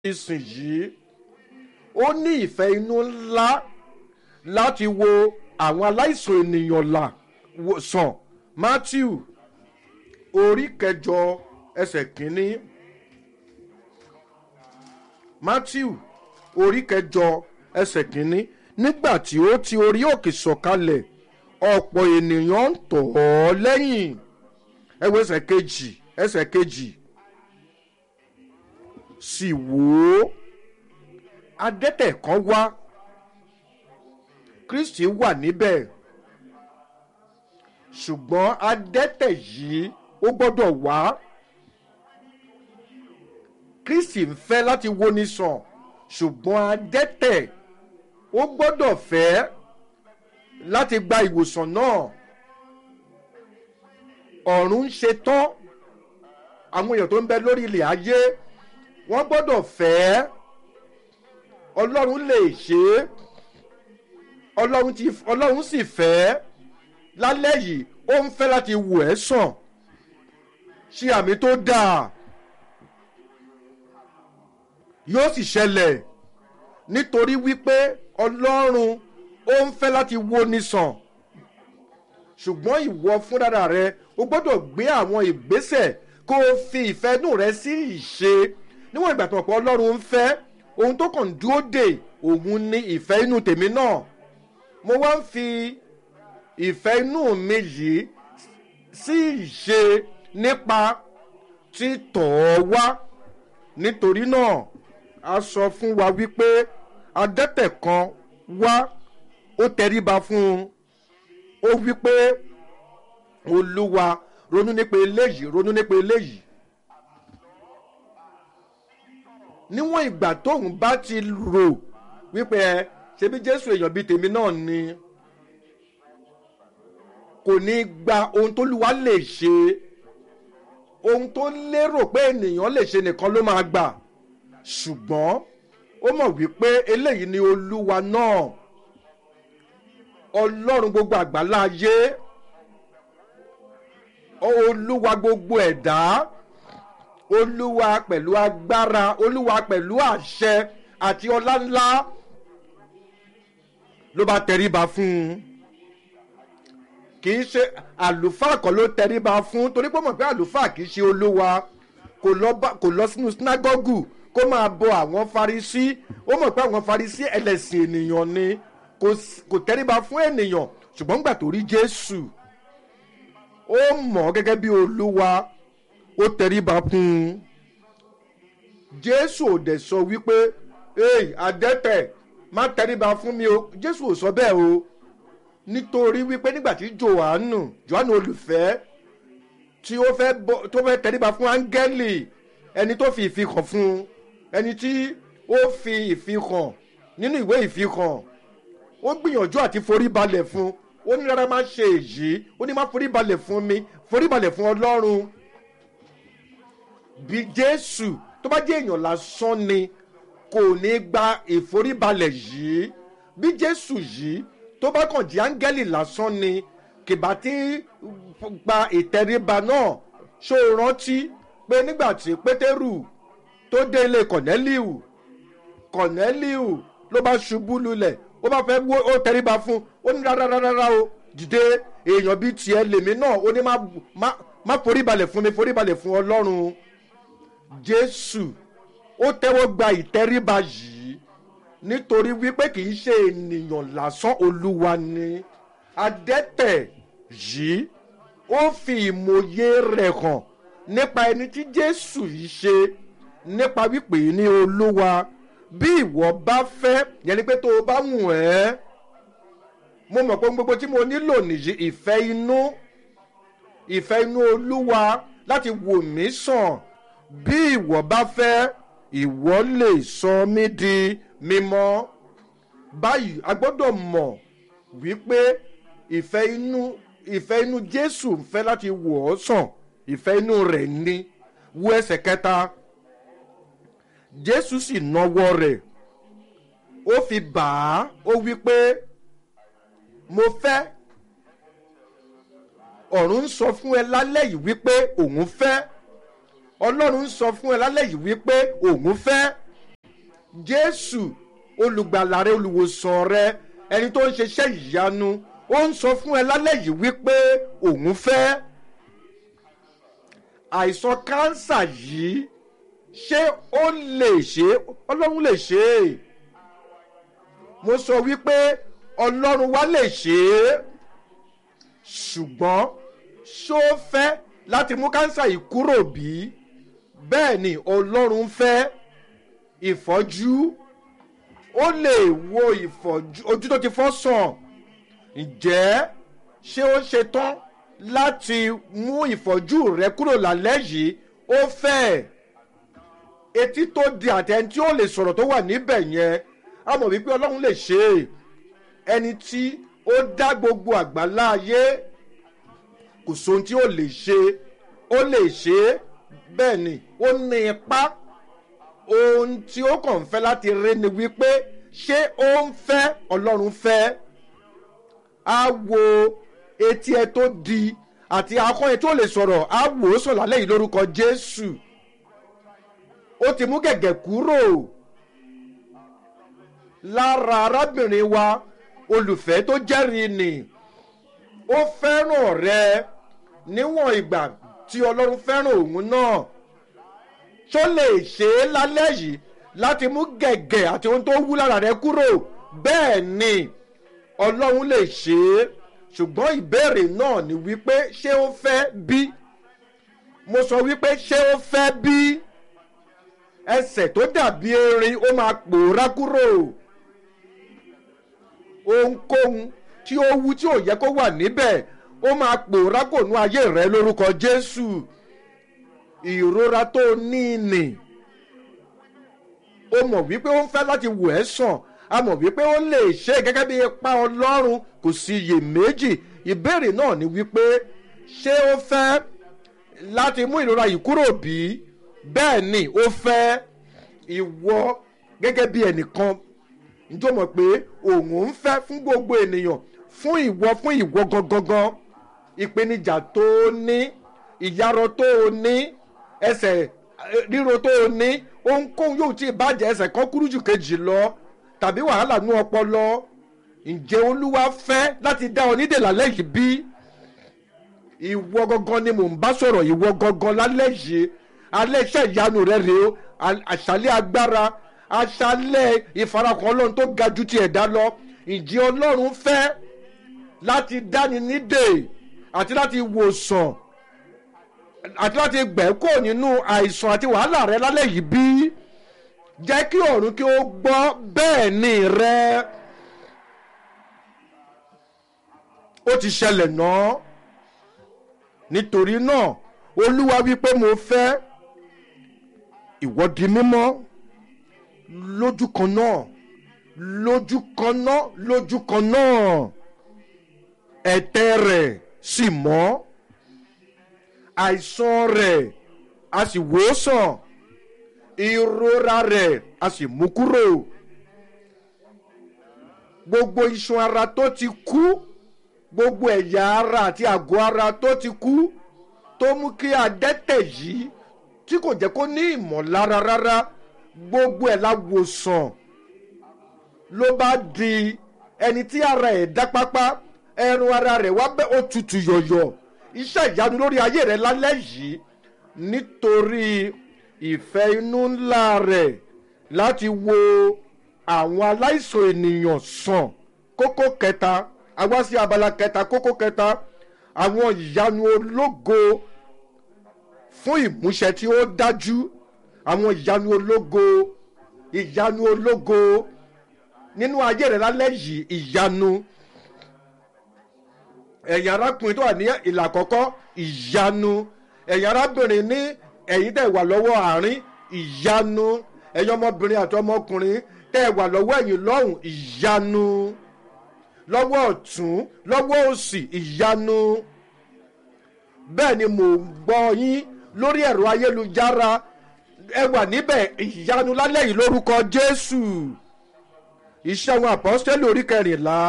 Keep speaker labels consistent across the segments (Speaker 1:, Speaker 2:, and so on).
Speaker 1: ìsìnyìí ó ní ìfẹ́ inú ńlá láti wo àwọn aláìsàn ènìyàn là wò- sàn matthew orí kẹjọ ẹsẹ̀ kínní matthew orí kẹjọ ẹsẹ̀ kínní nígbà tí ó ti orí òkè sọ̀kalẹ̀ ọ̀pọ̀ ènìyàn ń tọ̀ ọ́ lẹ́yìn ẹwọ ẹsẹ̀ kejì ẹsẹ̀ kejì sì wò ó adẹ́tẹ̀ kan wá kristi wà níbẹ̀ ṣùgbọ́n adẹ́tẹ̀ yìí ó gbọ́dọ̀ wá kristi ń fẹ́ láti wo ni sàn ṣùgbọ́n adẹ́tẹ̀ ó gbọ́dọ̀ fẹ́ láti gba ìwòsàn náà ọ̀run ń ṣe tán àwọn èèyàn tó ń bẹ lórí ilẹ̀ ayé wọ́n gbọ́dọ̀ fẹ́ ọlọ́run lè ṣe é ọlọ́run ti ọlọ́run sì fẹ́ lálẹ́ yìí ó ń fẹ́ láti wò ẹ́ sàn ṣe àmì tó dáa yóò sì ṣẹlẹ̀ nítorí wípé ọlọ́run ó ń fẹ́ láti wo ni sàn ṣùgbọ́n ìwọ fúnra rẹ o gbọ́dọ̀ gbé àwọn ìgbésẹ̀ kó o fi ìfẹ́ inú rẹ sí ìṣe níwọ̀n ìgbà tó mọ̀ pé ọlọ́run ń fẹ́ ohun tó kàn ń dúró dè òun ni ìfẹ́ inú tèmi náà mo wá ń fi ìfẹ́ inú mi yìí sí ìṣe nípa títọ̀ ọ́ wá nítorí náà a sọ fún wa wípé adẹ́tẹ̀ kan wá ó tẹríba fún un ó wípé olúwa ronú nípa eléyìí ronú nípa eléyìí níwọ̀n ìgbà tóun bá ti rò wípé ẹ ṣebí jésù èèyàn bíi tèmi náà ni kò ní gba ohun tó lùwà lè ṣe ohun tó lérò pé ènìyàn lè ṣe nìkan ló máa gbà ṣùgbọ́n ó mọ̀ wípé eléyìí ni olúwa náà ọlọ́run gbogbo àgbálá ayé olúwa gbogbo ẹ̀dá olúwa pẹ̀lú agbára olúwa pẹ̀lú àṣẹ àti ọlá ńlá ló bá tẹríba fún un kì í ṣe àlùfáà kan ló tẹríba fún torí pé ó mọ̀ pé àlùfáà kì í ṣe olúwa kò lọ bá kò lọ sínú sinagogu kó máa bọ àwọn farisí ó mọ̀ pé àwọn farisí ẹlẹ́sìn ènìyàn ni kò s- kò tẹríba fún ènìyàn ṣùgbọ́n gbà tó rí jésù ó mọ̀ ọ́ gẹ́gẹ́ bí olúwa ó tẹríba fún un jésù ò dẹ̀ sọ wípé hey adẹ́tẹ̀ má tẹríba fún mi o jésù ò sọ bẹ́ẹ̀ o nítorí wípé nígbà tí johannu johannu olùfẹ́ tí ó fẹ́ bọ́ tó fẹ́ tẹríba fún áńgẹ́lì ẹni tó fi ìfihàn fún un ẹni tí ó fi ìfihàn nínú ìwé ìfihàn ó gbìyànjú àti forí balẹ̀ fún ó ní rárá má ṣe èyí ó ní má forí balẹ̀ fún mi forí balẹ̀ fún ọlọ́run bí jésù tó bá jẹ́ èèyàn lásán ni kò ní gba ìforíbalẹ̀ yìí bí jésù yìí tó bá kàn jẹ́ áńgẹ́lì lásán ni kìbá tí gba ìtẹríba náà ṣó o rántí pé nígbà tí pétérù tó dé ilé kọ̀nẹ́líù kọ̀nẹ́líù ló bá ṣubú lulẹ̀ ó bá fẹ́ wó ó tẹríba fún ó ní rárá rárá rárá o dìde èèyàn bíi tiẹ̀ lèmi náà ó ní má má má foríbalẹ̀ fún mi foríbalẹ̀ fún ọlọ́run jésù ó tẹ́wọ́ gba ìtẹríba yìí nítorí wípé kì í ṣe ènìyàn lásán olúwa ni adẹ́tẹ̀ yìí ó fi ìmòye rẹ̀ hàn nípa ẹni tí jésù yìí ṣe nípa wípé ní olúwa bí ìwọ bá fẹ́ yẹn ni pé tó o bá wù ẹ́ mo mọ̀ pé ohun gbogbo tí mo nílò nìyí ìfẹ́ inú ìfẹ́ inú olúwa láti wò mí sàn bí ìwọ bá fẹ́ ìwọ lè sọ mí di mímọ́ báyìí a gbọ́dọ̀ mọ̀ wípé ìfẹ́ inú ìfẹ́ inú jésù ń fẹ́ láti wò ọ́ sàn ìfẹ́ inú rẹ̀ ní wo ẹsẹ̀ kẹta jésù sì nawọ́ rẹ̀ ó fi bà á ó wí pé mo fẹ́ ọ̀run ń sọ fún ẹ lálẹ́ yìí wípé òun fẹ́ ọlọ́run ń sọ fún ẹ lálẹ́ yìí wípé òun fẹ́ jésù olùgbàlà rẹ olùwòsàn rẹ ẹni tó ń ṣiṣẹ́ ìyanu ó ń sọ fún ẹ lálẹ́ yìí wípé òun fẹ́ àìsàn kánsà yìí ṣé ó lè ṣe ọlọ́run lè ṣe é mo sọ wípé ọlọ́run wá lè ṣe é ṣùgbọ́n ṣó fẹ́ láti mú kánsà yìí kúrò bí bẹ́ẹ̀ ni ọlọ́run fẹ́ ìfọ́jú ó lè wo ìfọ́jú ojú tó ti fọ́ sàn ǹjẹ́ ṣé ó ṣe tán láti mú ìfọ́jú rẹ kúrò lálẹ́ yìí ó fẹ́ etí tó di àtẹni tí ó lè sọ̀rọ̀ tó wà níbẹ̀ yẹn a mọ̀ wípé ọlọ́run lè ṣe é ẹni tí ó dá gbogbo àgbálá ayé kò sóhun tí ó lè ṣe ó lè ṣe é bẹ́ẹ̀ ni ó ní ipá ohun tí ó kàn fẹ́ láti rí ni wípé ṣé ó ń fẹ́ ọlọ́run fẹ́ á wo etí ẹ tó di àti akọ́ ẹ tó lè sọ̀rọ̀ á wò ó sàn lálẹ́ yìí lórúkọ jésù ó ti mú gẹ̀gẹ̀ kúrò lára arábìnrin wa olùfẹ́ tó jẹ́rìí nì ó fẹ́ràn rẹ níwọ̀n ìgbà tí ọlọ́run fẹ́ràn òun náà ṣó lè ṣe é lálẹ́ yìí láti mú gẹ̀gẹ̀ àti ohun tó wú lára rẹ kúrò bẹ́ẹ̀ ni ọlọ́run lè ṣe é ṣùgbọ́n ìbéèrè náà ni wípé ṣé ó fẹ́ bí mo sọ wípé ṣé ó fẹ́ bí ẹsẹ̀ tó dàbí erin ó máa pòórá kúrò ohunkóhun tí ó wú tí ò yẹ kó wà níbẹ̀ ó máa pòórá kò nú ayé rẹ lórúkọ jésù ìrora tó ní nì ó mọ̀ wípé ó ń fẹ́ láti wò ẹ́ sàn a mọ̀ wípé ó lè ṣe gẹ́gẹ́ bí ipa ọlọ́run kò sí iyèméjì ìbéèrè náà ni wípé ṣé ó fẹ́ láti mú ìrora yìí kúrò bí bẹ́ẹ̀ ni ó fẹ́ ìwọ gẹ́gẹ́ bí ẹnìkan njó mọ̀ pé òun ń fẹ́ fún gbogbo ènìyàn fún ìwọ fún ìwọ gangan ìpèníjà tó o ní ìyarọ tó o ní ẹsẹ̀ ríro tó o ní ohunkóhun yóò tí ì bàjẹ́ ẹsẹ̀ kan kúrú jù kejì lọ tàbí wàhálà nú ọpọlọ ǹjẹ́ olúwa fẹ́ láti dá ọ nídè lálẹ́ yìí bí ìwọ gangan ni mò ń bá sọ̀rọ̀ ìwọ gangan lálẹ́ yìí alẹ́ iṣẹ́ ìyanu rẹ rèé o àṣálẹ́ agbára àṣálẹ́ ìfarakàn ọlọ́run tó ga ju ti ẹ̀dá lọ ǹjẹ́ ọlọ́run fẹ́ láti dáni nídè àti láti wòsàn àti láti gbẹ̀kọ́ nínú àìsàn àti wàhálà rẹ lálẹ́ yìí bí jẹ́ kí ọ̀run kí ó gbọ́ bẹ́ẹ̀ ni rẹ ó ti ṣẹlẹ̀ náà nítorí náà olúwa wípé mo fẹ́ ìwọ di mímọ́ lójú kan náà lójú kan náà lójú kan náà ẹ̀tẹ̀ rẹ̀ sì mọ́ àìsàn rẹ̀ a sì wò ó sàn ìrora rẹ̀ a sì mú kúrò gbogbo iṣan ara tó ti kú gbogbo ẹ̀yà ara àti àgọ́ ara tó ti kú tó mú kí adẹ́tẹ̀ yìí tí kò jẹ́ kó ní ìmọ̀lára rárá gbogbo ẹ̀ la wòsàn ló bá di ẹni tí ara ẹ̀ dá pápá ẹrun ara rẹ̀ wá bẹ́ ó tutù yọ̀yọ̀ iṣẹ́ ìyanu lórí ayé rẹ̀ lálẹ́ yìí nítorí ìfẹ́ inú ńlá rẹ̀ láti wo àwọn aláìsàn ènìyàn sàn kókó kẹta àwa sí abala kẹta kókó kẹta àwọn ìyanu ológo fún ìmúṣẹ tí ó dájú àwọn ìyanu ológo ìyanu ológo nínú ayé rẹ lálẹ́ yìí ìyanu ẹ̀yin arákùnrin tó wà ní ìlà àkọ́kọ́ ìyanu ẹ̀yin arábìnrin ní ẹ̀yin tẹ̀ wà lọ́wọ́ àárín ìyanu ẹ̀yin ọmọbìnrin àti ọmọkùnrin tẹ̀ wà lọ́wọ́ ẹ̀yin lọ́hùn ìyanu lọ́wọ́ ọ̀tún lọ́wọ́ òsì ìyanu bẹ́ẹ̀ ni mò ń gbọ́ yín lórí ẹ̀rọ ayélujára ẹ wà níbẹ̀ ìyanu lálẹ́ yìí lórúkọ jésù iṣẹ́ àwọn àpọ́sítẹ́lì orí kẹrìnlá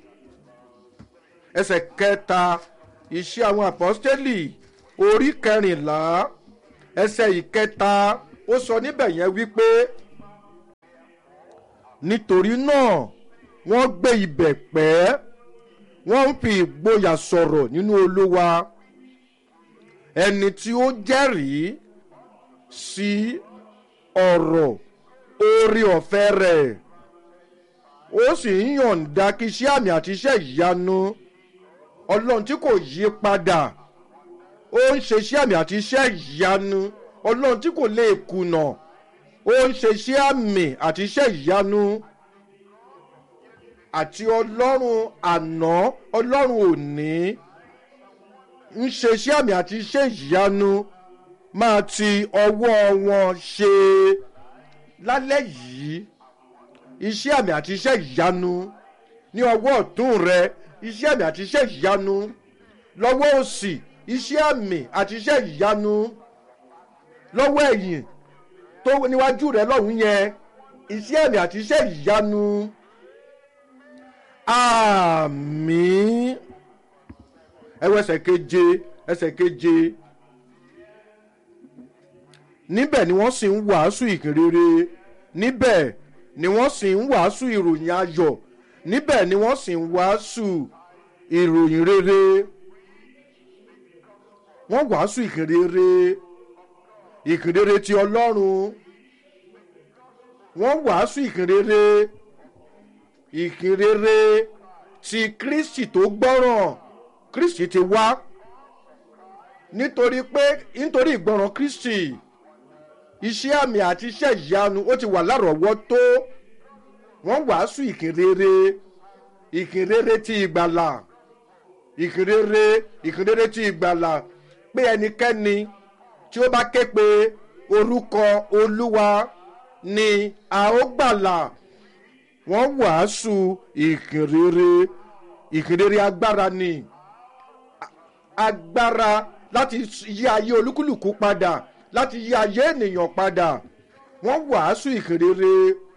Speaker 1: ẹsẹ̀ kẹta iṣẹ́ àwọn àpọ́sítẹ́lì orí kẹrìnlá ẹsẹ̀ ìkẹta ó sọ níbẹ̀ yẹn wípé nítorí náà wọ́n gbé ibẹ̀ pẹ́ wọ́n ń fi ìgboyà sọ̀rọ̀ nínú olúwa ẹni tí ó jẹ́rìí sí ọ̀rọ̀ orí ọ̀fẹ́ rẹ̀ ó sì ń yọ̀ǹda kí iṣẹ́ àmì àti iṣẹ́ ìyanu ọlọ́run tí kò yí padà ó ń ṣe iṣẹ́ àmì àti iṣẹ́ ìyanu ọlọ́run tí kò lè kùnà ó ń ṣe iṣẹ́ àmì àti iṣẹ́ ìyanu àti ọlọ́run àná ọlọ́run òní ń ṣe iṣẹ́ àmì àti iṣẹ́ ìyanu máa ti ọwọ́ wọn ṣe lálẹ́ yìí iṣẹ́ àmì àti iṣẹ́ ìyanu ní ọwọ́ ọ̀tún rẹ iṣẹ́ àmì àti iṣẹ́ ìyanu lọ́wọ́ òsì iṣẹ́ àmì àti iṣẹ́ ìyanu lọ́wọ́ ẹ̀yìn tó níwájú rẹ lọ́hùn yẹn iṣẹ́ àmì àti iṣẹ́ ìyanu àmì ẹwọ ẹsẹ̀ keje ẹsẹ̀ keje níbẹ̀ ni wọ́n sì ń wàásù ìkìrere níbẹ̀ ni wọ́n sì ń wàásù ìròyìn ayọ̀ níbẹ̀ ni wọ́n sì ń wàásù ìròyìn rere wọ́n wàásù ìkìrere ìkìrere ti ọlọ́run wọ́n wàásù ìkìrere ìkìrere ti kristi tó gbọ́ràn kristi ti wá nítorí pé nítorí ìgbọràn kristi iṣẹ́ àmì àti iṣẹ́ ìyanu ó ti wà lárọ̀ọ́wọ́tó wọ́n wàásù ìkìrere ìkìrere ti ìgbàlà ìkìrere ìkìrere ti ìgbàlà pé ẹnikẹ́ni tí ó bá ké pe orúkọ olúwa ni a ó gbàlà wọ́n wàásù ìkìrere ìkìrere agbára ni agbára láti yí ayé olúkúlùkù padà láti yí ayé ènìyàn padà wọ́n wàásù ìkìrere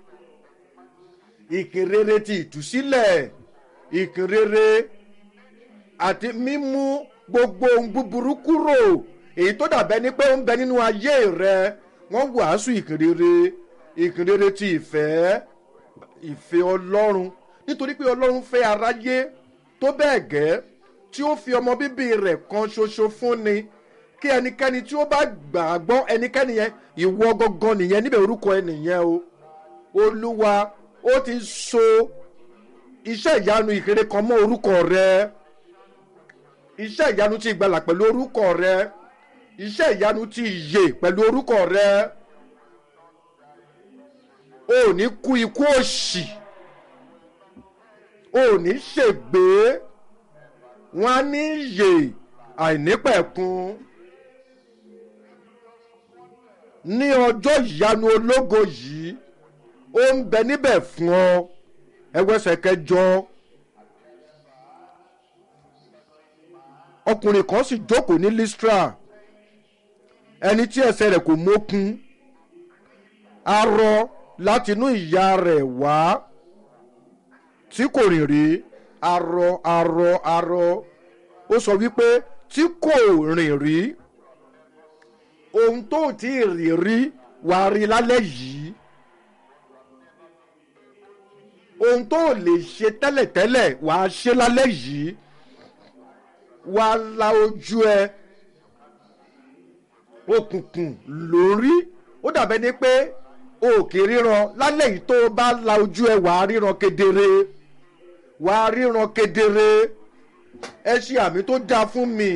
Speaker 1: ìkìrere ti ìtúsílẹ̀ ìkìrere àti mímú gbogbo ohun búburú kúrò èyí tó dàbẹ́ ni pé ó ń bẹ nínú ayé rẹ wọ́n wàásù ìkìrere ìkìrere ti ìfẹ́ ìfẹ́ ọlọ́run nítorí pé ọlọ́run fẹ́ aráyé tó bẹ́ẹ̀ gẹ́ tí ó fi ọmọ bíbí rẹ̀ kan ṣoṣo fúnni kí ẹnikẹ́ni tí ó bá gbà á gbọ́ ẹnikẹ́ni yẹn ìwọ gangan nìyẹn níbẹ̀ orúkọ ẹ nìyẹn o olúwa ó ti so iṣẹ́ ìyanu ìkéré kan mọ́ orúkọ rẹ iṣẹ́ ìyanu ti ìgbàlà pẹ̀lú orúkọ rẹ iṣẹ́ ìyanu ti ìyè pẹ̀lú orúkọ rẹ o ò ní kú ikú òṣì o ò ní ṣègbè wọn á ní yè àìnípẹ̀kun ní ọjọ́ ìyanu ológo yìí ó ń bẹ níbẹ̀ fún ọ ẹwẹ́sẹ̀ kẹjọ ọkùnrin kan sì jókòó ní listra ẹni tí ẹsẹ̀ rẹ̀ kò mókun arọ láti inú ìyá rẹ̀ wá tí kò rìn rí arọ arọ arọ ó sọ wípé tí kò rìn rí ohun tó ti rìn rí wàá rí lálẹ́ yìí ohun tó lè ṣe tẹ́lẹ̀tẹ́lẹ̀ wàá ṣe lálẹ́ yìí wàá la ojú ẹ òkùnkùn lórí ó dàbẹ́ ni pé o kì í ríran lálẹ́ yìí tó o bá la ojú ẹ wàá ríran kedere wàá ríran kedere ẹ ṣe àmì tó dáa fún mi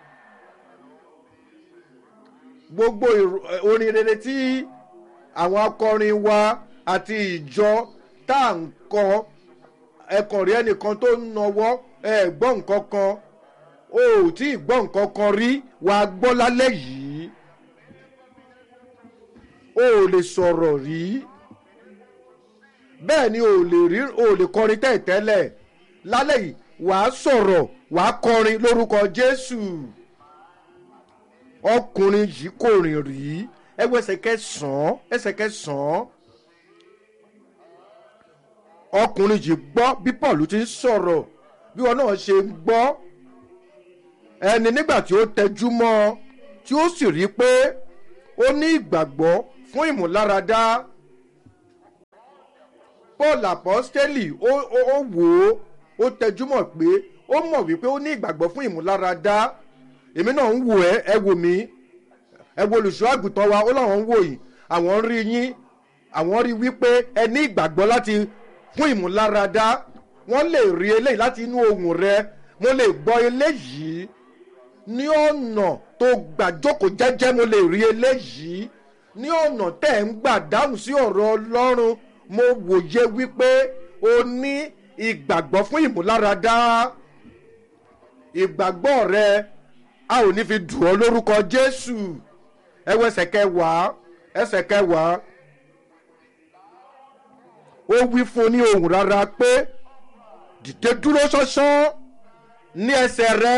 Speaker 1: gbogbo orin rere tí àwọn akọrin wa àti ìjọ tá à ń kọ ẹkàn rí ẹnìkan tó ń nawọ́ ẹ gbọ́ nǹkan kan o ò tí ì gbọ́ nǹkan kan rí wàá gbọ́ lálẹ́ yìí o ò lè sọ̀rọ̀ rí bẹ́ẹ̀ ni o ò lè rí o ò lè kọrin tẹ́ẹ̀tẹ́lẹ̀ lálẹ́ yìí wàá sọ̀rọ̀ wàá kọrin lórúkọ jésù ọkùnrin yìí kò rìn rí ẹwọ ẹsẹ̀ kẹsàn-án ẹsẹ̀ kẹsàn-án ọkùnrin yìí gbọ́ bí paul ti ń sọ̀rọ̀ bí wọn náà ṣe ń gbọ́ ẹni nígbà tí ó tẹjú mọ́ tí ó sì rí i pé ó ní ìgbàgbọ́ fún ìmúláradá paul apostoli ó ó ó wò ó ó tẹjúmọ̀ pé ó mọ̀ wípé ó ní ìgbàgbọ́ fún ìmúláradá èmi náà ń wò ẹ́ ẹ wò mí ẹ wo olùṣọ́ àgùntàn wa ó láwọn ń wò yìí àwọn ń rí yín àwọn rí wípé ẹ ní ìgbàgbọ́ láti fún ìmúláradá wọ́n lè rí eléyìí láti inú ohùn rẹ mo lè gbọ́ eléyìí ní ọ̀nà tó gbà jókòó jẹ́jẹ́ mo lè rí eléyìí ní ọ̀nà tẹ̀ ń gbà dáhùn sí ọ̀rọ̀ ọlọ́run mo wòye wípé o ní ìgbàgbọ́ fún ìmúláradá ìgbàgbọ́ rẹ a ò ní fi dùn ọ́ lórúkọ jésù ẹ wo ẹsẹ̀ kẹwàá ẹsẹ̀ kẹwàá ó wí fún ní ohùn rárá pé dìde dúró ṣánṣán ní ẹsẹ̀ rẹ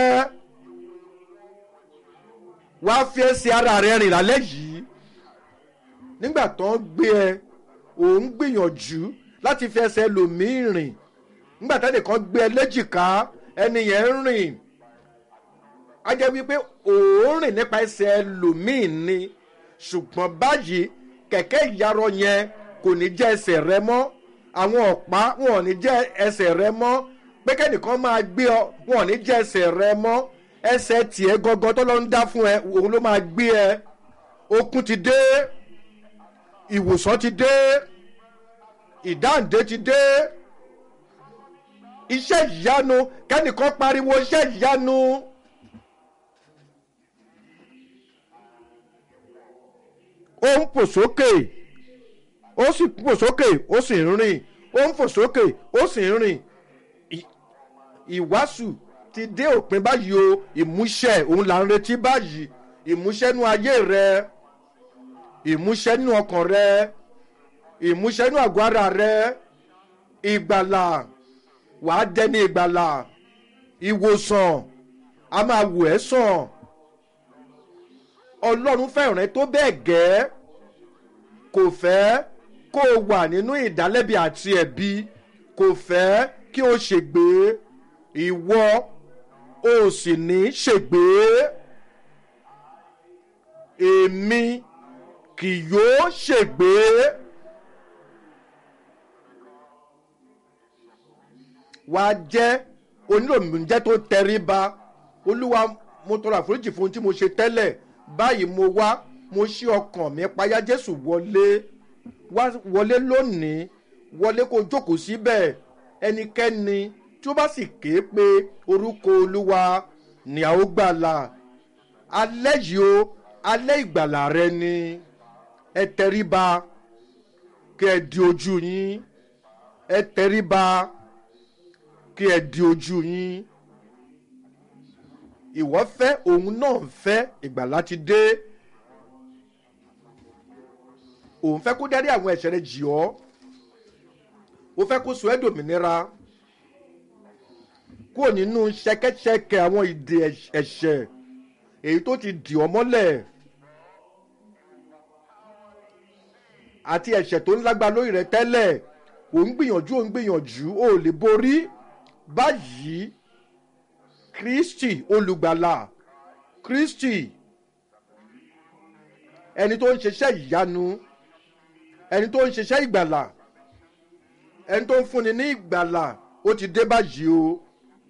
Speaker 1: wàá fi ẹsẹ̀ ara rẹ rìn lálẹ́ yìí nígbà tó ń gbé ẹ òun gbìyànjú láti fi ẹsẹ̀ lòmíì rìn nígbà tẹ́lẹ̀ kan gbé ẹ léjìká ẹni yẹn ń rìn á jẹ́ wípé òun rìn nípa ẹsẹ̀ lòmíì ni ṣùgbọ́n báyìí kẹ̀kẹ́ ìyarọ yẹn kò ní jẹ́ ẹsẹ̀ rẹ mọ́ àwọn ọ̀pá wọn ò ní jẹ́ ẹsẹ̀ rẹ mọ́ pé kẹ́nìkan máa gbé ọ wọn ò ní jẹ́ ẹsẹ̀ rẹ mọ́ ẹsẹ̀ tiẹ̀ gangan tó lọ ń dá fún ẹ òun ló máa gbé ẹ okun ti dé ìwòsàn ti dé ìdáǹdè ti dé iṣẹ́ ìyanu kẹ́nìkan pariwo iṣẹ́ ìyanu. ó ń fò sókè ó sì fò sókè ó sì ń rìn ó ń fò sókè ó sì ń rìn ìwàásù ti dé òpin báyìí o ìmúṣẹ òun là ń retí báyìí ìmúṣẹ nú ayé rẹ ìmúṣẹ nú ọkàn rẹ ìmúṣẹ nú àgọ́ ara rẹ ìgbàlà wàá dẹni ìgbàlà ìwòsàn a máa wò ẹ́ sàn ọlọ́run fẹ́ràn ẹ tó bẹ́ẹ̀ gẹ́ kò fẹ́ kó o wà nínú ìdálẹ́bi àti ẹ̀bi kò fẹ́ kí o ṣègbè ìwọ o sì ní ṣègbè èmi kì yóò ṣègbè. wà á jẹ́ onílòmíjẹ́ tó tẹríba olúwa mo tọrọ àforíjì fún ohun tí mo ṣe tẹ́lẹ̀ báyìí mo wá mo ṣí ọkàn mi payá jésù wọlé wá wọlé lónìí wọlé kó jókòó síbẹ̀ ẹnikẹ́ni tí ó bá sì ké pe orúkọ olúwa ni a ó gbàlà alẹ́ yìí o alẹ́ ìgbàlà rẹ ni ẹ tẹríba kí ẹ di ojú yín ẹ tẹríba kí ẹ di ojú yín ìwọ fẹ́ òun náà fẹ́ ìgbàlá ti dé òun fẹ́ kó dárí àwọn ẹ̀ṣẹ̀ rẹ jì ọ́ ó fẹ́ kó sọ ẹ́ dòmìnira kúrò nínú ṣẹkẹ́ṣẹkẹ̀ àwọn ìdè ẹ̀ṣẹ̀ èyí tó ti dì ọ́ mọ́lẹ̀ àti ẹ̀ṣẹ̀ tó ń lágbá lórí rẹ tẹ́lẹ̀ òun gbìyànjú òun gbìyànjú ó lè borí báyìí kristi olùgbàlà kristi ẹni tó ń ṣiṣẹ́ ìyanu ẹni tó ń ṣiṣẹ́ ìgbàlà ẹni tó ń fúnni ní ìgbàlà ó ti dé báyìí o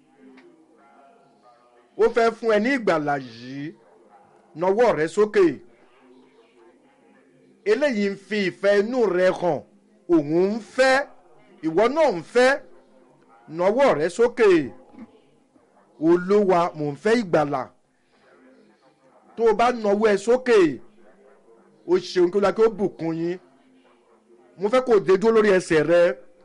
Speaker 1: ó fẹ́ fún ẹ ní ìgbàlà yìí nọwọ́ rẹ sókè eléyìí ń fi ìfẹ́ inú rẹ hàn òun ń fẹ́ ìwọ náà ń fẹ́ nọwọ́ rẹ sókè. Okay olúwa mò ń fẹ́ ìgbàlà tó o bá nawọ́ ẹ sókè o ṣeun kí o la kí o bùkún yín mo fẹ́ kó o dé dúró lórí ẹsẹ̀ rẹ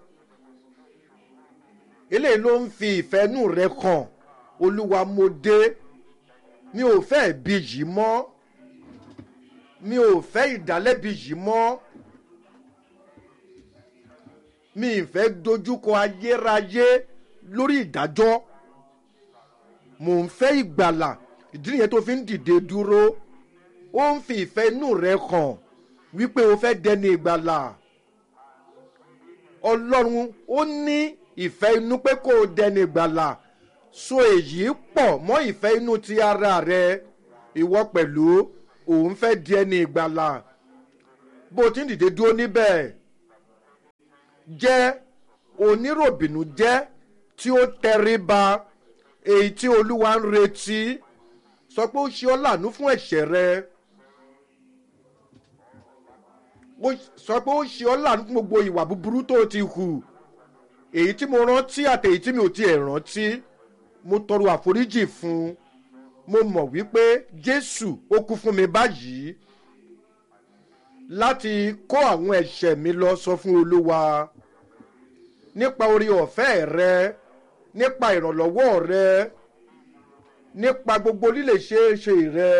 Speaker 1: eléyìí ló ń fi ìfẹ́nú rẹ kàn olúwa mo dé mi ò fẹ́ ìbí yìí mọ́ mi ò fẹ́ ìdálẹ́bi yìí mọ́ mi ì fẹ́ dojúkọ ayérayé lórí ìdájọ́ mò ń fẹ́ ìgbàlà ìdí nìyẹn tó fi ń dìde dúró ó ń fi ìfẹ́ inú rẹ hàn wípé o fẹ́ dẹni ìgbàlà ọlọ́run ó ní ìfẹ́ inú pé kó o dẹni ìgbàlà so èyí pọ̀ mọ́ ìfẹ́ inú ti ara rẹ ìwọ pẹ̀lú òun fẹ́ di ẹni ìgbàlà bó o ti ń dìde dúró níbẹ̀ jẹ́ oníròbìnú jẹ́ tí ó tẹríba èyí tí olúwa ń retí sọ pé ó ṣe ọ́ lànú fún ẹ̀ṣẹ̀ rẹ sọ pé ó ṣe ọ́ lànú fún gbogbo ìwà búburú tó ti hù èyí tí mo rántí àti èyí tí mi ò tiẹ̀ rántí mo tọrọ àforíjì fún mo mọ̀ wípé jésù ó kú fún mi báyìí láti kó àwọn ẹ̀ṣẹ̀ mi lọ sọ fún olúwa nípa orí ọ̀fẹ́ rẹ nípa ìrànlọ́wọ́ rẹ nípa gbogbo lílè ṣeéṣe rẹ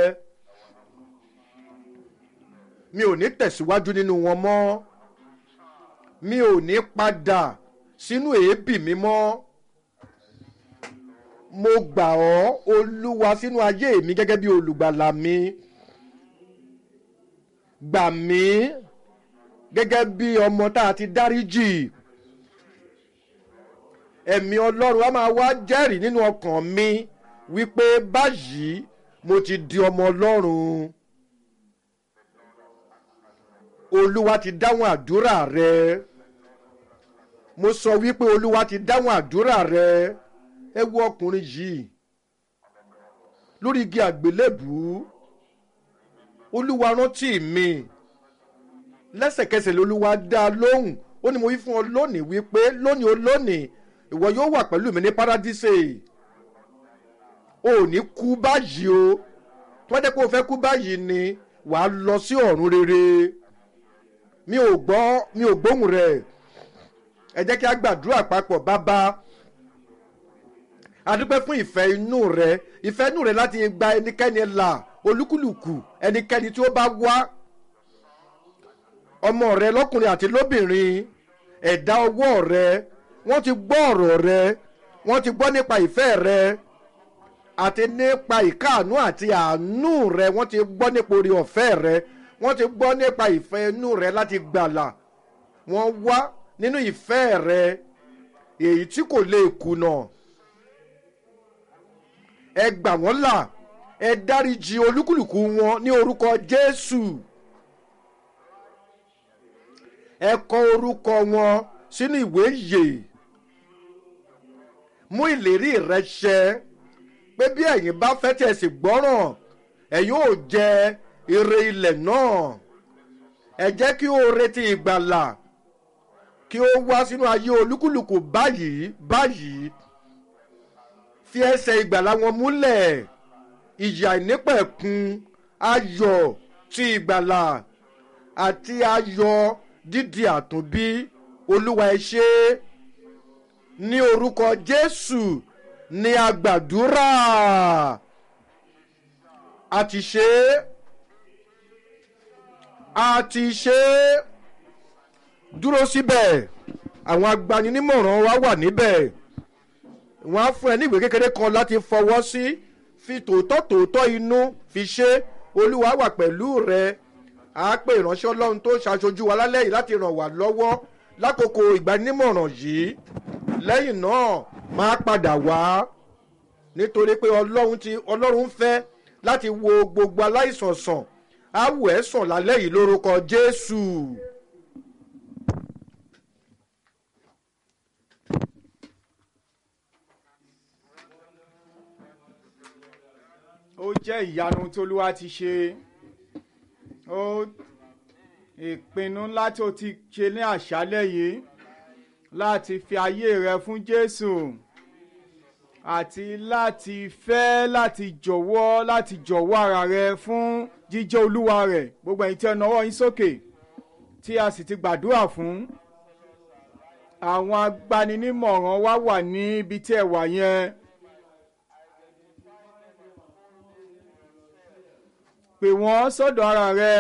Speaker 1: mi ò ní tẹ̀síwájú nínú wọn mọ́ mi ò ní padà sínú èébì mi mọ́ mo gbà ọ́ olúwa sínú ayé mi gẹ́gẹ́ bí olùgbàlà mi gbà mí gẹ́gẹ́ bí ọmọ tá a ti dáríjì ẹ̀mí ọlọ́run á máa wá jẹ́rìí nínú ọkàn mi wípé báyìí mo ti di ọmọ ọlọ́run olúwa ti dáhùn àdúrà rẹ mo sọ wípé olúwa ti dáhùn àdúrà rẹ ẹ wo ọkùnrin yìí lórí igi àgbélébùú olúwa rántí mi lẹ́sẹ̀kẹsẹ̀ lolúwa dá a lóhùn ó ní mo wí fún ọ lónìí wípé lónìí ó lónìí ìwọ yóò wà pẹ̀lú mi ní paradíṣe o ò ní kú báyìí o tí wọ́n jẹ́ pé o fẹ́ kú báyìí ni wàá lọ sí ọ̀run rere mi ò gbọ́ mi ò gbóhùn rẹ̀ ẹ jẹ́ kí a gbàdúrà papọ̀ bàbá adúpẹ́ fún ìfẹ́ inú rẹ ìfẹ́ inú rẹ láti gba ẹnikẹ́ni là olúkúlùkù ẹnikẹ́ni tí ó bá wá ọmọ rẹ lọ́kùnrin àti lóbìnrin ẹ̀dá ọwọ́ rẹ wọ́n ti gbọ́ ọ̀rọ̀ rẹ wọ́n ti gbọ́ nípa ìfẹ́ rẹ àti nípa ìkáàánú àti àánú rẹ wọ́n ti gbọ́ nípa orí ọ̀fẹ́ rẹ wọ́n ti gbọ́ nípa ìfẹ́ inú rẹ láti gbàlà wọ́n wá nínú ìfẹ́ rẹ èyí tí kò lè kùnà ẹ gbà wọ́n là ẹ dáríji olúkúlùkù wọn ní orúkọ jésù ẹ kọ orúkọ wọn sínú ìwé ìyè mú ìlérí rẹ ṣẹ pé bí ẹ̀yin bá fẹ́ tí ẹ sì gbọ́ràn ẹ̀yin ò jẹ ire ilẹ̀ náà ẹ jẹ́ kí ó retí ìgbàlà kí ó wá sínú ayé olúkúlùkù báyìí báyìí fi ẹsẹ̀ ìgbàlà wọn múlẹ̀ ìyà ìnípẹ̀kun ayọ̀ ti ìgbàlà àti ayọ̀ dídi àtúnbí olúwa ẹ ṣe ní orúkọ jésù ní agbàdúrà a ti ṣe a ti ṣe dúró síbẹ̀ àwọn agbaninímọ̀ràn wa wà níbẹ̀ wọ́n á fún ẹ ní ìwé kékeré kan láti fọwọ́ sí fi tòótọ́ tòótọ́ inú fi ṣe olúwa wà pẹ̀lú rẹ á pè ìránṣẹ́ ọlọ́run tó ṣàṣojú wa lálẹ́ yìí láti ràn wá lọ́wọ́ lákòókò ìgbanímọ̀ràn yìí lẹ́yìn náà máa padà wá nítorí pé ọlọ́run ti ọlọ́run fẹ́ láti wo gbogbo aláìsàn sàn á wò ẹ́ sàn lálẹ́ yìí lórúkọ jésù.
Speaker 2: ó jẹ́ ìyanu tí olúwa ti ṣe ó ìpinnu ńlá tí o ti ṣe ní àṣálẹ́ yìí láti fi ayé rẹ fún jésù àti láti fẹ́ láti jọ̀wọ́ láti jọ̀wọ́ ara rẹ fún jíjẹ́ olúwa rẹ̀ gbogbo ẹ̀yin tí ẹ nawọ́ yín sókè tí a sì ti gbàdúrà fún àwọn agbaninímọ̀ràn wa wà ní ibi tí ẹ wà yẹn. pè wọ́n sọ́dọ̀ ara rẹ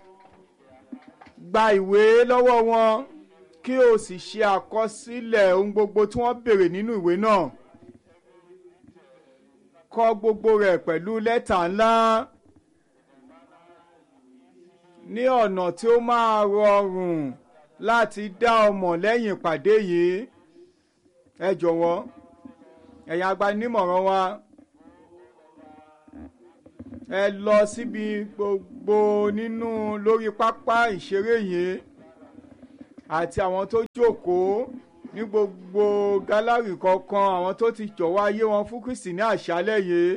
Speaker 2: gba ìwé lọ́wọ́ wọn kí o sì ṣe àkọsílẹ̀ ohun gbogbo tí wọ́n béèrè nínú ìwé náà kọ gbogbo rẹ̀ pẹ̀lú lẹ́tà ńlá ní ọ̀nà tí ó máa rọrùn láti dá ọmọ lẹ́yìn ìpàdé yìí ẹ jọ̀wọ́ ẹ̀yin agbanímọ̀ràn wa ẹ lọ síbi gbogbo nínú lórí pápá ìṣeré yìí àti àwọn tó jókòó ní gbogbo gálárì kọ̀ọ̀kan àwọn tó ti jọ̀wọ́ ayé wọn fún Kristi ní àṣálẹ́ yìí.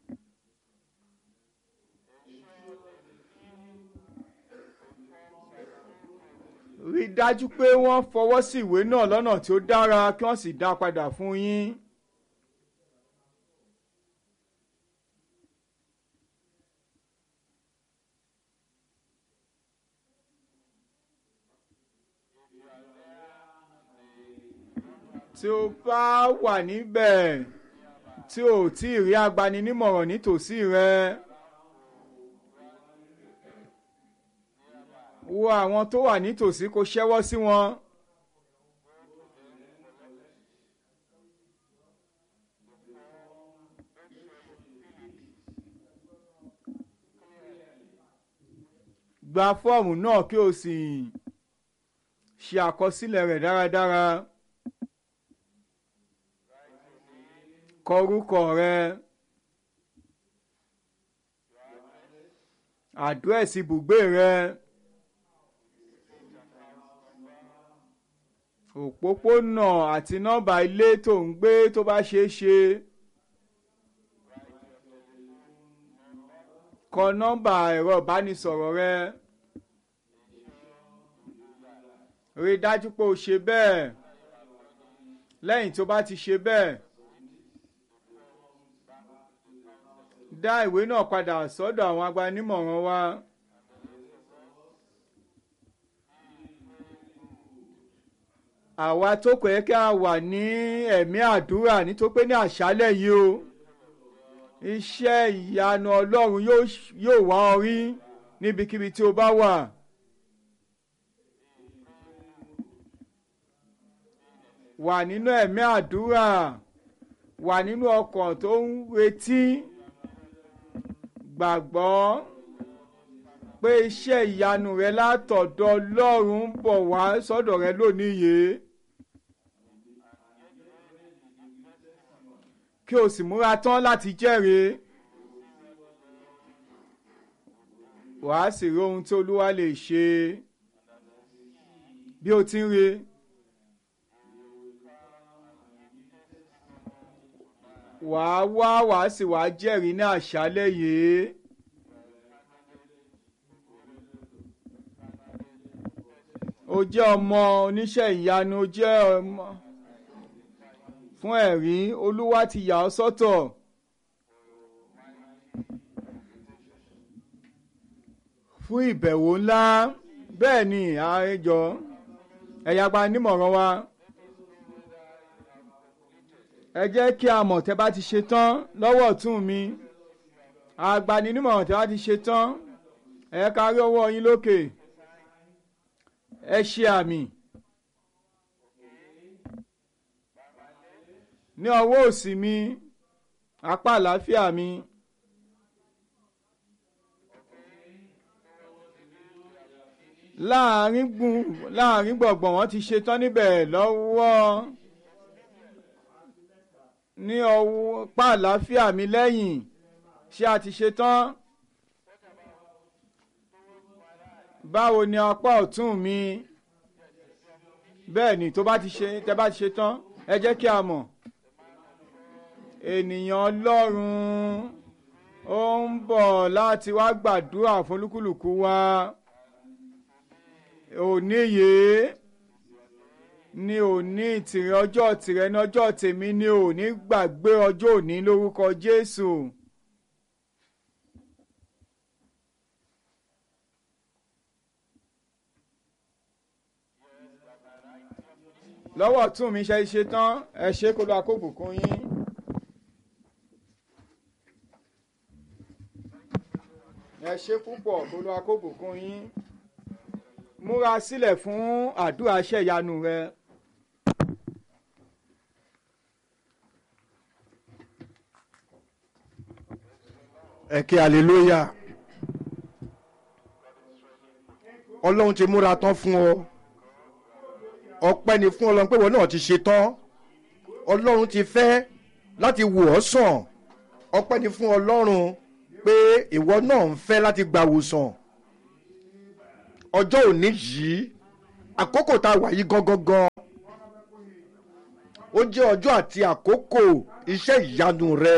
Speaker 2: rí i dájú pé wọ́n fọwọ́ sí ìwé náà lọ́nà tí ó dára kí wọ́n sì dá a padà fún yín. tí o bá wà níbẹ̀ tí o tí ì rí agbaninímọ̀ràn nítòsí rẹ wo àwọn tó wà nítòsí kó ṣẹ́wọ́ sí wọn. gba fọ́ọ̀mù náà kí o sì ṣe àkọsílẹ̀ rẹ̀ dáradára. kọ orúkọ rẹ àdírẹ́sì ibùgbé rẹ òpópónà àti nọ́mbà ilé tó ń gbé tó bá ṣeé ṣe kọ nọ́mbà ẹ̀rọ ìbánisọ̀rọ̀ rẹ rí i dájú pé o ṣe bẹ́ẹ̀ lẹ́yìn tó bá ti ṣe bẹ́ẹ̀. dá ìwé náà padà sọ́dọ̀ àwọn agbanímọ̀ràn wa. àwa tó kọ̀ ẹ́ kí a wà ní ẹ̀mí àdúrà nítorí pé ní àṣálẹ̀ yìí o iṣẹ́ ìyanu ọlọ́run yóò wá ọ rí níbikíbi tí o bá wà. wà nínú ẹ̀mí àdúrà wà nínú ọkàn tó ń retí gbàgbọ́ pé iṣẹ́ ìyanu rẹ látọ̀dọ̀ Ọlọ́run ń bọ̀ wá sọ́dọ̀ rẹ lónìí yìí. kí o sì múra tán láti jẹ́rìí. wàá sì rí ohun tí Olúwa lè ṣe bí o ti ń re. wàá wá wàá sì wàá jẹ́rìí ní àṣálẹ́ yìí. o jẹ́ ọmọ oníṣẹ́ ìyanu o jẹ́ ọmọ fún ẹ̀rí olúwa ti yà ọ́ sọ́tọ̀. fún ìbẹ̀wò ńlá bẹ́ẹ̀ ni àrẹjọ ẹ̀yà gba nímọ̀ràn wa ẹ jẹ́ kí a mọ̀ tẹ́ bá ti ṣe tán lọ́wọ́ ọ̀tún mi agbaninímọ̀ràn tẹ́ bá ti ṣe tán ẹ ká rí ọwọ́ yín lókè ẹ ṣe àmì ní ọwọ́ òsì mi apá àlàáfíà mi láàrin gbùn láàrin gbọ̀ngbọ̀n wọ́n ti ṣe tán níbẹ̀ lọ́wọ́ ní ọwọ́ pa àlàáfíà mi lẹ́yìn ṣé a ti ṣe tán báwo ni apá ọ̀tún mi bẹ́ẹ̀ ni tó bá ti ṣe tẹ́ bá ti ṣe tán ẹ jẹ́ kí a mọ̀ ènìyàn ọlọ́run ó ń bọ̀ láti wá gbàdúrà fún olúkúlùkù wa òní yìí ní òní tìrẹ ọjọ́ tìrẹ ní ọjọ́ tèmi ní òní gbàgbé ọjọ́ òní lórúkọ Jésù. lọ́wọ́ tún mi ṣe ṣe tán ẹ ṣe kó lọ akóbùkún yín. ẹ ṣe púpọ̀ kó lọ akóbùkún yín. múra sílẹ̀ fún àdúrà iṣẹ́ ìyanu rẹ.
Speaker 1: ẹ kí hallelujah ọlọ́run ti múra tán fún ọ ọpẹ́ ni fún ọlọ́run pé ìwọ náà ti ṣe tán ọlọ́run ti fẹ́ láti wò ọ́ sàn ọpẹ́ ni fún ọlọ́run pé ìwọ náà ń fẹ́ láti gbàwòsàn ọjọ́ òní yìí àkókò tá a wà yìí gangan gan ó jẹ́ ọjọ́ àti àkókò iṣẹ́ ìyanu rẹ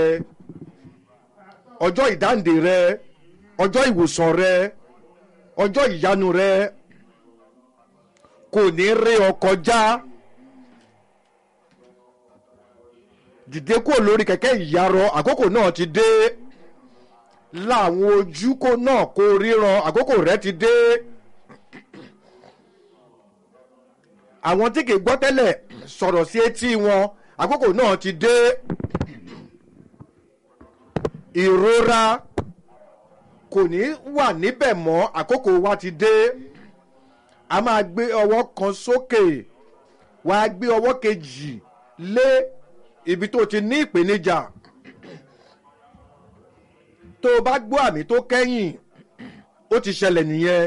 Speaker 1: ọjọ́ ìdáǹdè rẹ ọjọ́ ìwòsàn rẹ ọjọ́ ìyanu rẹ kò ní rí ọ kọjá dìde kúrò lórí kẹ̀kẹ́ ìyarọ àkókò náà ti dé láwọn ojúkó náà kó ríran àkókò rẹ ti dé àwọn tí kì í gbọ́ tẹ́lẹ̀ sọ̀rọ̀ sí etí wọn àkókò náà ti dé ìrora kò ní wà níbẹ̀ mọ́ àkókò wa ti dé a máa gbé ọwọ́ kan sókè wà á gbé ọwọ́ kejì lé ibi tó ti ní ìpèníjà tó o bá gbọ́ àmì tó kẹ́yìn ó ti ṣẹlẹ̀ nìyẹn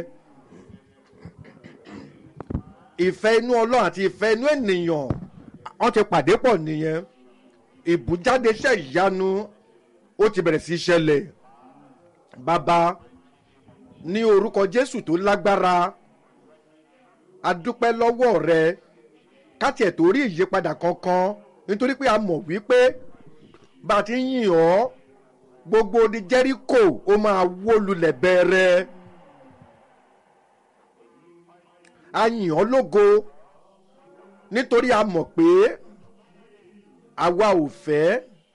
Speaker 1: ìfẹ́ inú ọlọ́run àti ìfẹ́ inú ènìyàn wọ́n ti pàdé pọ̀ nìyẹn ìbújáde iṣẹ́ ìyanu ó ti bẹ̀rẹ̀ sí í ṣẹlẹ̀ bàbá ní orúkọ jésù tó lágbára a dúpẹ́ lọ́wọ́ rẹ káti ẹ̀ tó rí ìyípadà kankan nítorí pé a mọ̀ wípé bá a ti ń yìn ọ́ gbogbo di jẹ́ríkò ó máa wó lulẹ̀ bẹ́ẹ̀rẹ́ a yìn ọ́ lógo nítorí a mọ̀ pé àwa ò fẹ́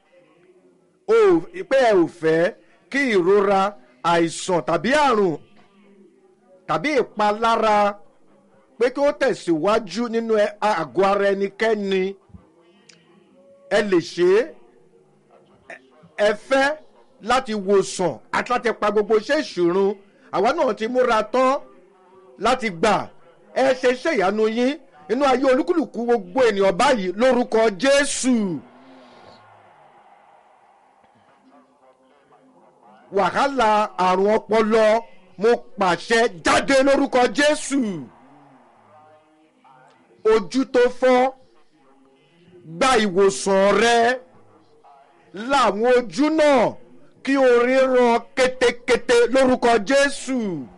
Speaker 1: pé ẹ ò fẹ́ kí ìrora àìsàn tàbí àrùn tàbí ìpalára pé kí ó tẹ̀síwájú nínú àgọ́ ara ẹnikẹ́ni ẹ lè ṣe é ẹ fẹ́ láti wòsàn àti láti pa gbogbo iṣẹ́ ìṣòro àwa náà ti múra tán láti gbà ẹ ṣe iṣẹ́ ìyanu yín inú ayé olúkúlùkù gbogbo ènìyàn báyìí lórúkọ jésù. wàhálà àrùn ọpọlọ mo pàṣẹ jáde lórúkọ jésù ojú tó fọ́ gba ìwòsàn rẹ láwọn ojú náà kí o ríran kétékété lórúkọ jésù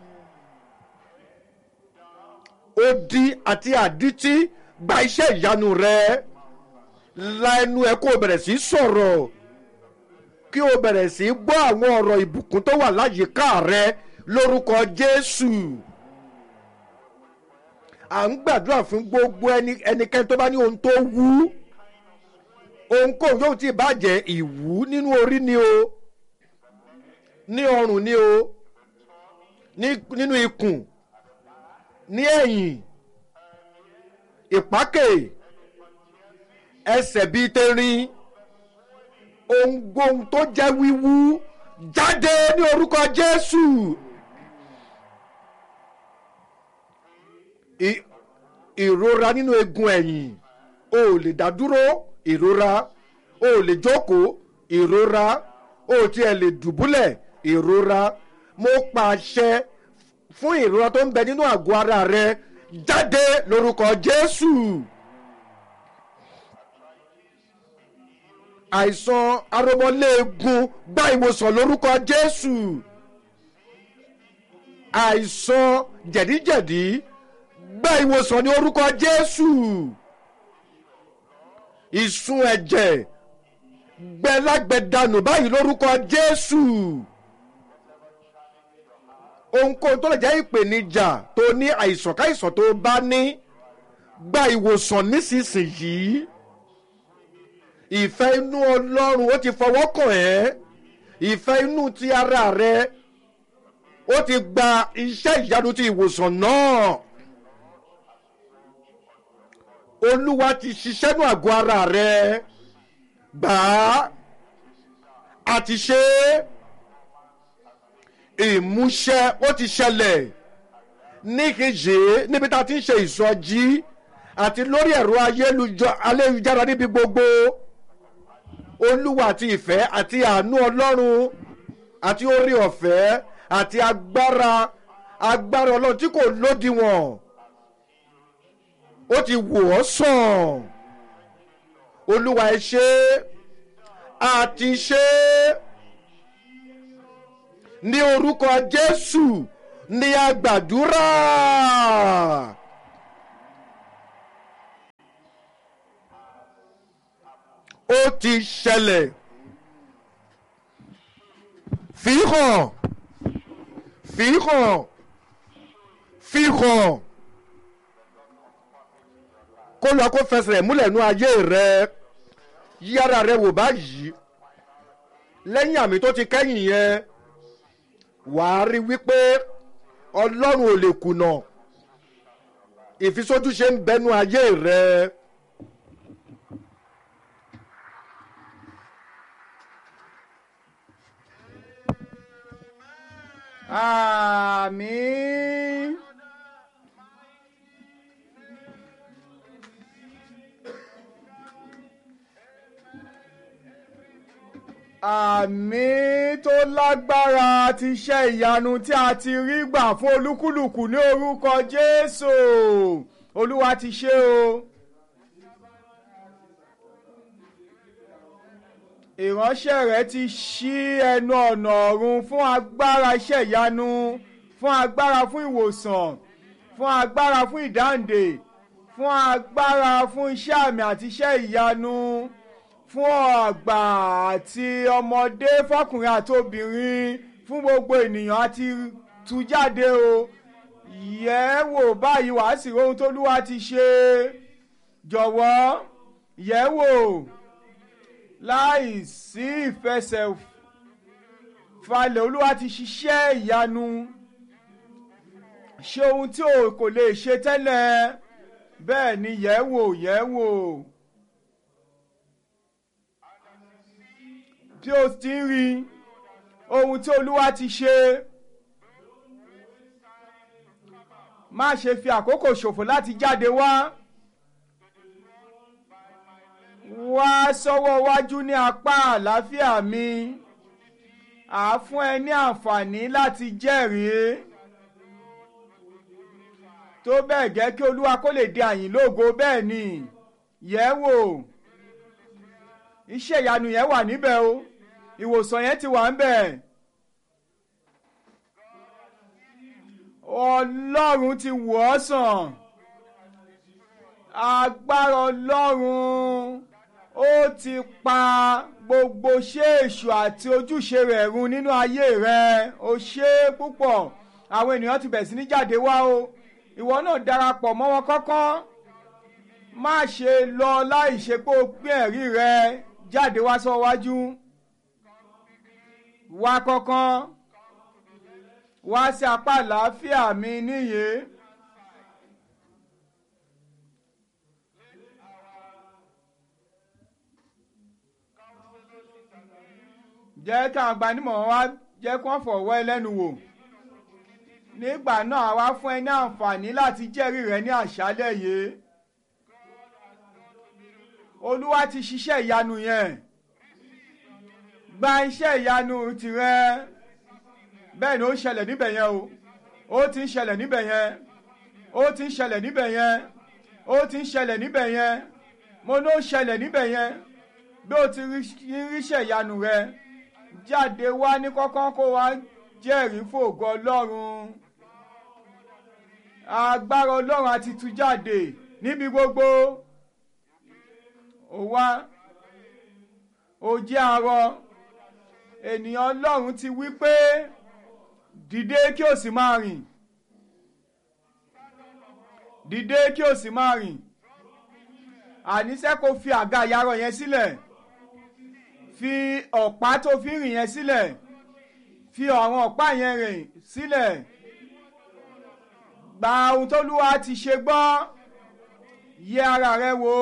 Speaker 1: odi àti àdítí gba iṣẹ́ ìyanu rẹ la ẹnu ẹ kó o bẹ̀rẹ̀ sí sọ̀rọ̀ kí o bẹ̀rẹ̀ sí gbọ́ àwọn ọ̀rọ̀ ìbùkún tó wà láyìíká rẹ lórúkọ jésù à ń gbàdúrà fún gbogbo ẹnikẹ́ni tó bá ní ohun tó wú ohunkóhun yóò ti bàjẹ́ ìwú nínú orí ni o ní ọrùn ni o nínú ikùn ní ẹ̀yìn ìpákè ẹsẹ̀ bíi tẹ̀rín ohunkóhun tó jẹ́ wíwú jáde ní orúkọ jésù. ìrora nínú egun ẹ̀yìn o ò lè dá dúró ìrora o ò lè jókòó ìrora o ò tiẹ̀ lè dùbúlẹ̀ ìrora mo pàṣẹ fún ìrora tó ń bẹ nínú àgọ́ ara rẹ jáde lórúkọ jésù. àìsàn aromọléegun gba ìwòsàn lórúkọ jésù. àìsàn jẹ̀díjẹ̀dí gba ìwòsàn ní orúkọ jésù. ìsun ẹ̀jẹ̀ gbẹlágbẹ̀dànù báyìí lórúkọ jésù ohunkóhun tó lè jẹ́ ìpèníjà tó ní àìsàn káìsàn tó bá ní gba ìwòsàn nísinsìnyí ìfẹ́ inú ọlọ́run ó ti fọwọ́ kàn ẹ́ ìfẹ́ inú ti ara rẹ ó ti gba iṣẹ́ ìyanu ti ìwòsàn náà olúwa ti ṣiṣẹ́ nù àgọ́ ara rẹ gbà á àti ṣe é ìmúṣẹ ó ti ṣẹlẹ̀ níkejì níbi tá a ti ń ṣe ìsọjí àti lórí ẹ̀rọ ayélujára níbi gbogbo olúwa àti ìfẹ́ àti àánú ọlọ́run àti orí ọ̀fẹ́ àti agbára agbára ọlọ́run tí kò lódiwọ̀n ó ti wò ọ́ sàn olúwa ẹ ṣe àti ṣe ní orúkọ jésù ní agbàdúrà ó ti ṣẹlẹ̀ fi hàn fi hàn fi hàn kó lọ kó fẹsẹ̀ múlẹ̀ nú ayé rẹ yí ara rẹ wò báyìí lẹ́yìn àmì tó ti kẹ́yìn yẹn wàá rí wípé ọlọ́run ò lè kùnà ìfisójúṣe ń bẹnu ayé rẹ.
Speaker 2: àmín. àmì tó lágbára ti iṣẹ́ ìyanu tí a ti rí gbà fún olúkúlùkù ní orúkọ jésù olúwa ti ṣe o. ìránṣẹ́ rẹ̀ ti ṣí ẹnu ọ̀nà ọ̀run fún agbára iṣẹ́ ìyanu fún agbára fún ìwòsàn fún agbára fún ìdáǹdè fún agbára fún iṣẹ́ àmì àti iṣẹ́ ìyanu fún àgbà àti ọmọdé fọkùnrin àti obìnrin fún gbogbo ènìyàn àti tú jáde o yẹ̀ wò báyìí wàá sì rohun tólúwa ti ṣe jọ̀wọ́ yẹ̀ wò láì sí ìfẹsẹ̀falẹ̀ olúwa ti ṣiṣẹ́ ìyanu ṣe ohun tí o kò lè ṣe tẹ́lẹ̀ bẹ́ẹ̀ ni yẹ̀ wò yẹ̀ wò. bí o ti ń rí ohun tí olúwa ti ṣe má ṣe fi àkókò ṣòfò láti jáde wá wá sọ́wọ́ wájú ní apá àlàáfíà mi à fún ẹ ní àǹfààní láti jẹ́rìí tó bẹ́ẹ̀ gẹ́ kí olúwa kó lè di àyìn lógo bẹ́ẹ̀ ni yẹ̀ wò iṣẹ́ ìyanu yẹn wà níbẹ̀ o ìwòsàn yẹn ti wà ń bẹ̀. ọlọ́run ti wò ọ́ sàn agbára ọlọ́run ó ti pa gbogbo ṣéèṣù àti ojúṣe rẹ̀ run nínú ayé rẹ̀ ó ṣe é púpọ̀ àwọn ènìyàn ti bẹ̀rẹ̀ sí ní jáde wá o ìwọ náà darapọ̀ mọ́ wọn kọ́kọ́ má ṣe lọ láì ṣe pé o pín ẹ̀rí rẹ jáde wá sọ wájú wá kọ́kọ́ wá sí apá àlàáfíà mi níyè. jẹ́ káwọn agbanimọ̀ wá jẹ́ kó fọ̀wọ́ ẹlẹ́nu wò nígbà náà wá fún ẹ ní àǹfààní láti jẹ́rìí rẹ ní àṣálẹ̀ yìí olúwa ti ṣiṣẹ́ ìyanu yẹn gba iṣẹ́ ìyanu tirẹ̀ bẹ́ẹ̀ ni ó ń ṣẹlẹ̀ níbẹ̀ yẹn o ó ti ń ṣẹlẹ̀ níbẹ̀ yẹn ó ti ń ṣẹlẹ̀ níbẹ̀ yẹn ó ti ń ṣẹlẹ̀ níbẹ̀ yẹn mo ní ó ṣẹlẹ̀ níbẹ̀ yẹn bí o ti ríṣẹ́ ìyanu rẹ jáde wá ní kọ́kọ́ kó wá jẹ́rìí fògo ọlọ́run agbára ọlọ́run àti tú jáde níbi gbogbo ó wá ó jẹ́ arọ ènìyàn ọlọ́run ti wí pé dìde kí o sì máa rìn dìde kí o sì máa rìn àníṣe kò fi àga ìyàrá yẹn sílẹ̀ fi ọ̀pá tó fi rìn yẹn sílẹ̀ fi àwọn ọ̀pá yẹn rìn sílẹ̀ gba ohun tó lúwa ti ṣe gbọ́ yẹ ara rẹ wò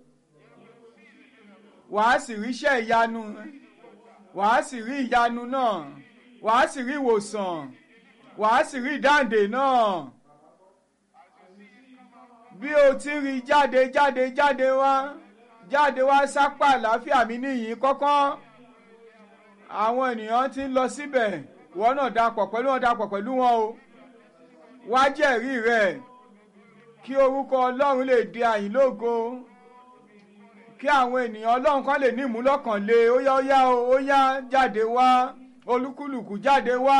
Speaker 2: wàá sì ríṣẹ́ ìyanu wàá sì rí ìyanu náà wàá sì rí ìwòsàn wàá sì rí ìdáǹdè náà bí o ti rí jáde jáde jáde wá jáde wá sápá àlàáfíà mi níyìn kọ́kọ́ àwọn ènìyàn ti ń lọ síbẹ̀ wọ́n náà dapọ̀ pẹ̀lú wọn dapọ̀ pẹ̀lú wọn o wá jẹ́rìí rẹ̀ kí orúkọ ọlọ́run lè di àyìn lógo kí àwọn ènìyàn ọlọ́run kan lè ní ìmúlọ́kànlé ó yá ó yá ó yá jáde wá olúkúlùkù jáde wá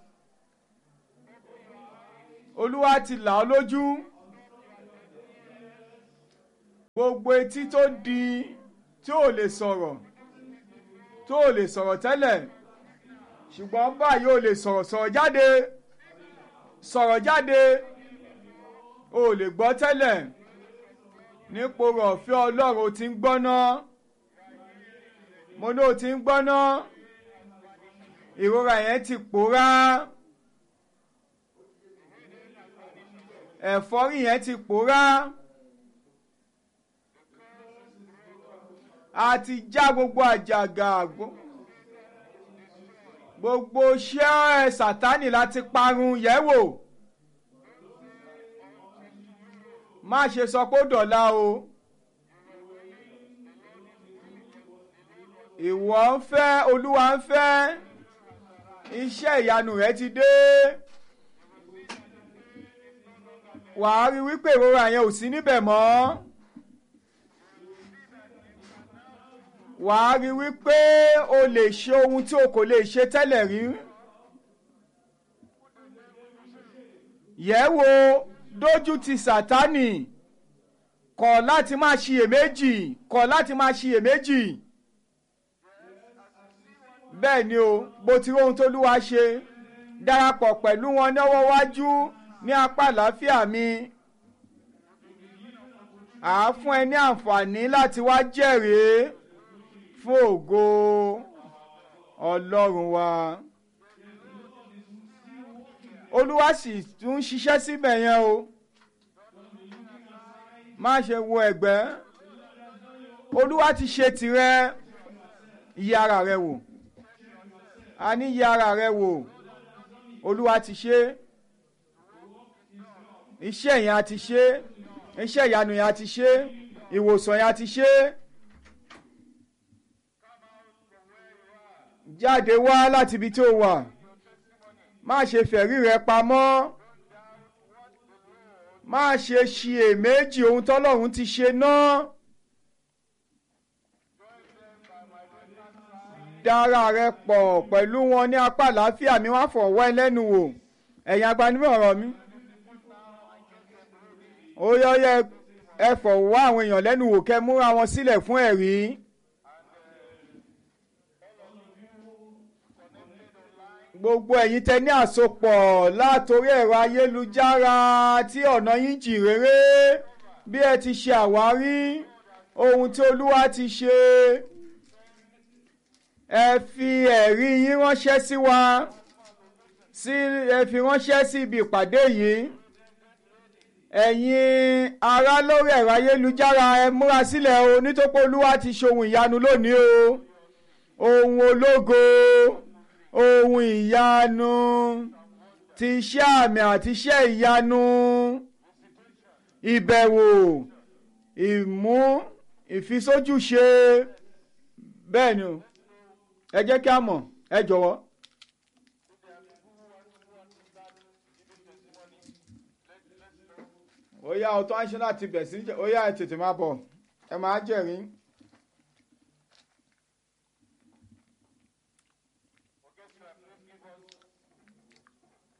Speaker 2: olúwa ti là ọ́ lójú gbogbo etí tó di tí ò lè sọ̀rọ̀ tó ò lè sọ̀rọ̀ tẹ́lẹ̀ ṣùgbọ́n báyìí ò lè sọ̀rọ̀ sọ̀rọ̀ jáde sọ̀rọ̀ jáde ò lè gbọ́ tẹ́lẹ̀ nípò rọ̀fẹ́ ọlọ́run ó ti ń gbọ́ná mo ní ó ti ń gbọ́ná ìrora yẹn ti pòórá ẹ̀fọ́rí yẹn ti pòórá a ti já gbogbo àjàgà gbogbo iṣẹ́ sátánì láti parun yẹ̀ wò má ṣe sọ pé ó dọ̀la o ìwọ ń fẹ́ olúwa ń fẹ́ iṣẹ́ ìyanu rẹ ti dé wàá rí wípé ìrora yẹn ò sí níbẹ̀ mọ́ wàá rí wípé o lè ṣe ohun tí o kò lè ṣe tẹ́lẹ̀ rí yẹ̀ wò dójú ti sátánì kọ̀ láti máa ṣiyèméjì kọ̀ láti máa ṣiyèméjì bẹ́ẹ̀ ni o bó ti rí ohun tó lúwa ṣe darapọ̀ pẹ̀lú wọn lọ́wọ́ wájú ní apá àlàáfíà mi àá fún ẹ ní àǹfààní láti wá jẹ́rìí fún ògo ọlọ́run wa olúwa sì tún ṣiṣẹ́ síbẹ̀ yẹn o má ṣe wo ẹ̀gbẹ́ olúwa ti ṣe tirẹ̀ yí ara rẹ wò a ní yí ara rẹ wò olúwa ti ṣe iṣẹ́ yẹn a ti ṣe iṣẹ́ ìyanu yẹn a ti ṣe ìwòsàn yẹn a ti ṣe jáde wá láti ibi tí o wà má ṣe fẹ̀rí rẹ pamọ́ má ṣe ṣiyèméjì ohun tọ́lọ́run ti ṣe náà. dára rẹ pọ̀ pẹ̀lú wọn ní apá àlàáfíà mi wá fọ̀wọ́ ẹlẹ́nu wò ẹ̀yin agbanimọ̀ ọ̀rọ̀ mi. ó yọ yẹ ẹ fọ̀wọ́ àwọn èèyàn lẹ́nu wò kẹ́ múra wọn sílẹ̀ fún ẹ̀rí. gbogbo ẹ̀yin tẹ ní àsopọ̀ látòrí ẹ̀rọ ayélujára tí ọ̀nà yín jì réré bí ẹ ti ṣe àwárí ohun tí olúwa ti ṣe ẹ fi ẹ̀rí yín ránṣẹ́ sí wa sí ẹ fi ránṣẹ́ sí ibi ìpàdé yìí ẹ̀yin ará lórí ẹ̀rọ ayélujára ẹ múra sílẹ̀ o nítorí pé olúwa ti ṣe ohun ìyanu lónìí o ohun ológo ohun ìyanu ti iṣẹ́ àmì àti iṣẹ́ ìyanu ìbẹ̀wò ìmú ìfisójúṣe bẹ́ẹ̀ ni o ẹ jẹ́ kí a mọ̀ ẹ jọ̀wọ́. ó yá ọtọ́ àṣẹ láti bẹ̀ sí ó yá ẹ tètè máa bọ̀ ẹ máa jẹ̀rín.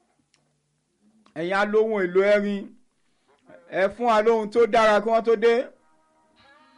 Speaker 2: ẹ̀yin alóhùn èlò ẹ̀rín ẹ fún wa lóhun tó dára kí wọ́n tó dé.